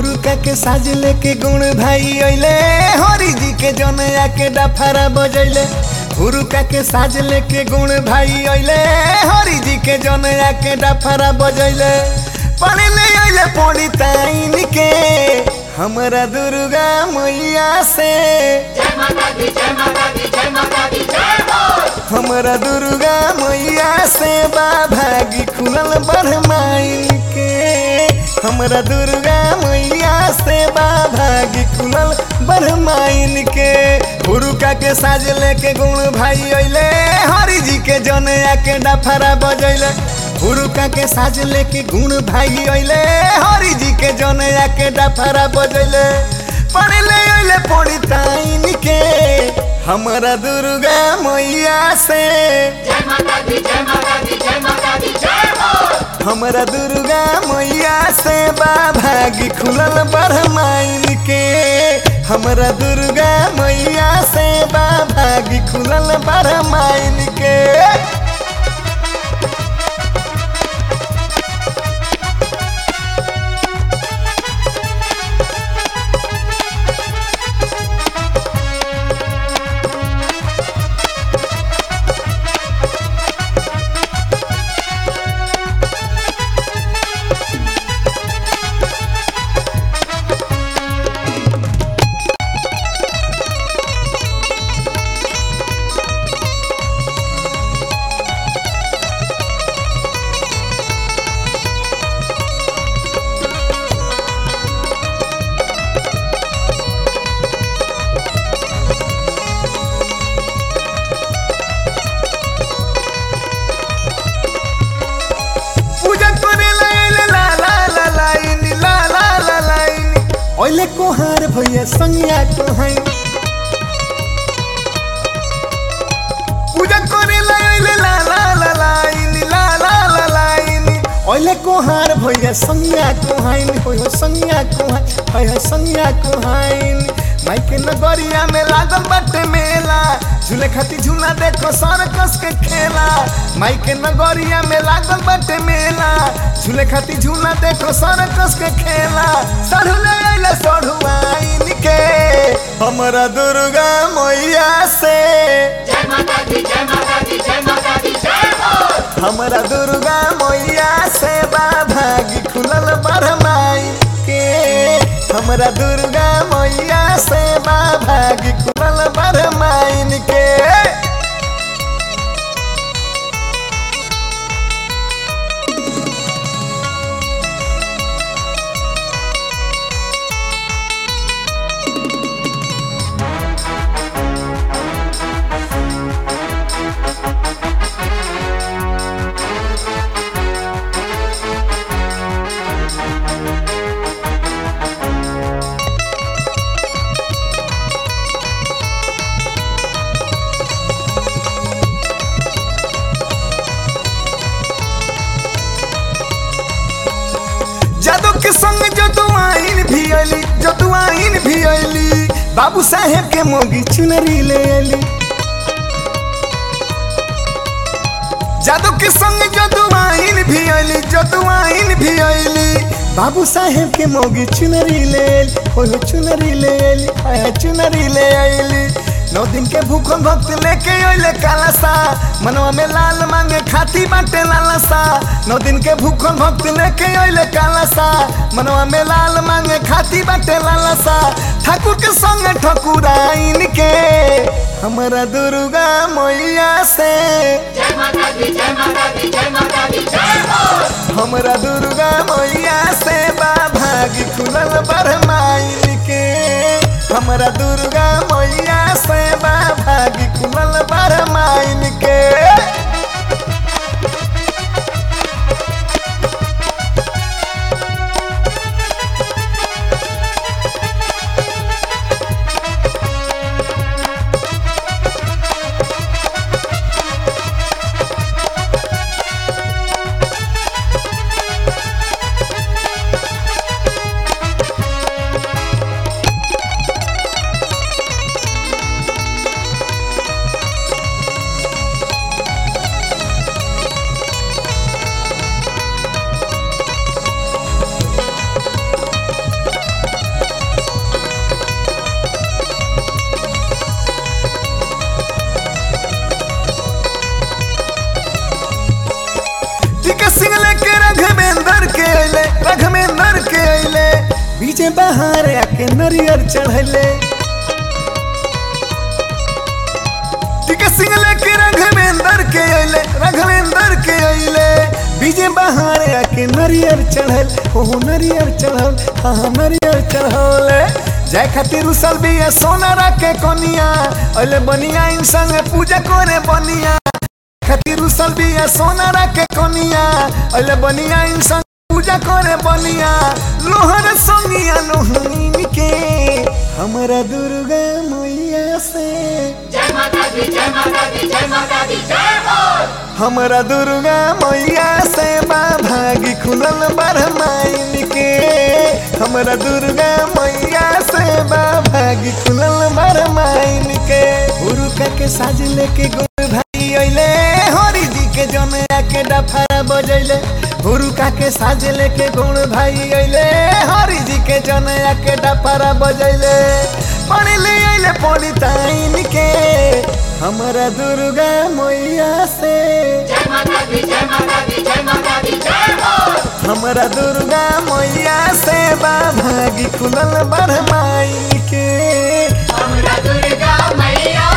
हुरुका के साज लेके गुण भाई अइले हरि जी के जनया के डफारा बजैले हुरुका के साज लेके गुण भाई अइले हरि जी के जनया के डफारा बजैले पढ़े ले अइले पड़ी ताइन के हमरा दुर्गा मैया से जय माता दी जय माता दी जय माता दी जय हो हमरा दुर्गा मैया से बा भागी खुलल बरमाइन के हमरा दुर्गा मैया से बा भागी खुलल बरमाइन के हुरुका के साज लेके गुण भाई अइले हरि जी के जनया के डफरा बजैले हुरुका के साज लेके गुण भाई अइले हरि जी के जनया के डफरा बजैले पढ़ले अइले पड़ी ताइन के हमरा दुर्गा मैया से जय माता दी जय माता दी जय माता दी जय हो हमरा दुर्गा मैया से बा भागी खुलल बरमाइन के हमरा दुर्गा मैया से बा भागी खुलल बरमाइन के पूजा करे लाइले ला ला ला लाइन ला ला ला लाइन ओइले कोहार भैया संगिया कोहाई पूजा करे लाइले ला ला ला लाइन ला ला ला लाइन ओइले कोहार भैया संगिया कोहाइन होय हो संगिया कोहाई होय हो संगिया कोहाइन माइके नगरिया में लागल बाटे मेला झूले खाती झूला देखो सरकस के खेला माइके नगरिया में लागल बाटे मेला झूले खाती झूला देखो सरकस के खेला सढ़ुले अइले सढ़ुआइन के हमरा दुर्गा मैया से जय माता दी जय माता दी जय माता दी जय हो हमरा दुर्गा मैया से बा भागी खुलल बरमाइन के हमरा दुर्गा मैया से बा भागी खुलल बरमाइन के जादू के संग जदुआइन भी अली जदुआइन भी अली बाबू साहेब के मोगी चुनरी ले अली जादू के संग जदुआइन भी अली जदुआइन भी अली बाबू साहेब के मोगी चुनरी ले अली हो हो चुनरी ले अली आया चुनरी ले अली नौ दिन के भूखल भक्त लेके अइले कालासा मनवा में लाल मांगे खाती बाटे लालसा नौ दिन के भूखल भक्त लेके अइले कालासा मनवा में लाल मांगे खाती बाटे लालसा ठाकुर के संग ठकुराइन के हमरा दुर्गा मैया से जय माता दी जय माता दी जय माता दी जय हो हमरा दुर्गा मैया से बा भागी खुलल बरमाइन के हमरा दुर्गा मैया से बा भागी खुलल बरमाइन के अइले रघमेंद्र के अइले बीजे बहार आके नरियर चढ़ले टिका सिंह लेके रघमेंद्र के अइले रघमेंद्र के अइले बीजे बहार आके नरियर चढ़ल हो नरियर चढ़ल हाँ हाँ, नरियर चढ़ल जाय खातिर उसल बिया सोनारा के कोनिया अइले बनिया इन संगे पूजा करे बनिया खातिर उसल बिया सोनारा के कोनिया अइले बनिया इन संग पूजा करे बनिया लोहर संगिया लोहनीन के हमरा दुर्गा मैया से जय माता दी जय माता दी जय माता दी जय हो हमरा दुर्गा मैया से बा भागी खुलल बरमाइन के हमरा दुर्गा मैया से बा भागी खुलल बरमाइन के उरुका के साज लेके गुरु भाई अइले हरि जी के जमया के डफरा बजैले हुरुका के साज लेके गुण भाई अइले हरि जी के जनया के डफरा बजैले पढ़ ले अइले पढ़िताइन के हमरा दुर्गा मैया से जय माता दी जय माता दी जय माता दी जय हो हमरा दुर्गा मैया से बा भागी खुलल बरमाई के हमरा दुर्गा मैया